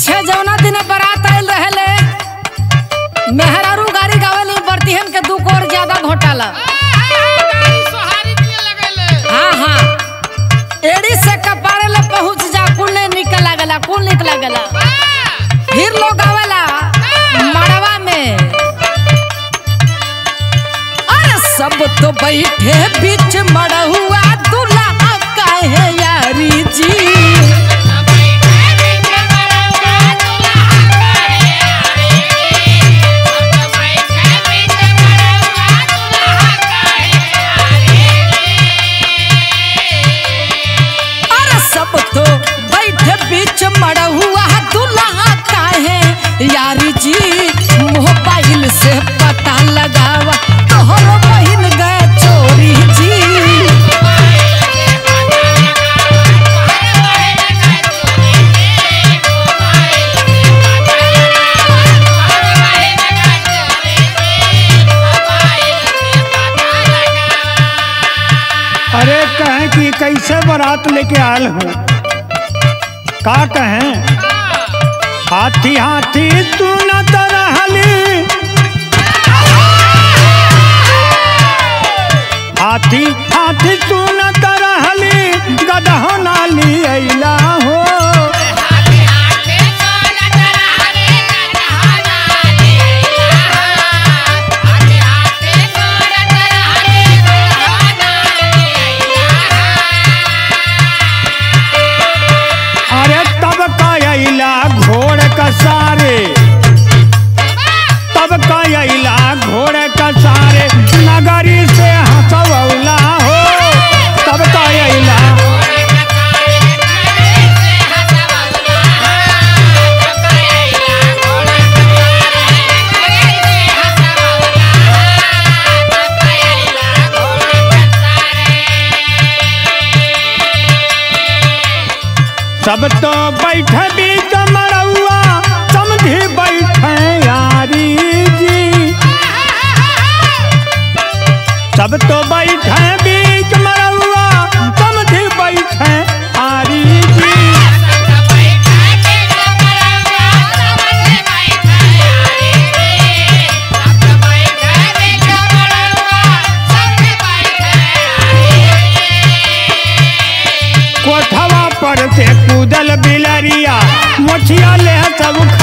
पीछे जौना दिन बारात आयल रहले मेहरारू गाड़ी गावेली बर्तिहन के दू कोर ज्यादा घोटाला हाँ हाँ एड़ी से कपारे ले पहुंच जा कुल नहीं निकल लागला कुल निकल लागला फिर लोग आवेला मड़वा में अरे सब तो बैठे बीच मड़हुआ दूल्हा काहे यारी जी अरे सब तो बैठे बीच मड़हुआ दूल्हा काहे यारी जी मोबाइल से पता लगावा तोहरो बहिन गए चोरी जी अरे कहें कि कैसे बारात लेके आयल हो का कहें हाथी हाथी तू न तरहली हाथी हाथी तू न तरहली गदहो नाली अइला हो अरे तब का अइला घोड़ कसारे तब का अइला घोड़ कसारे नगरी से हंसवला हो तब का अइला सब तो बैठे बीच मरौआ समझी बैठे यारी जी सब तो बैठे बीच मरौआ समझी बैठे आरी जी कोठवा पर से कूदल बिलरिया मोछिया ले सब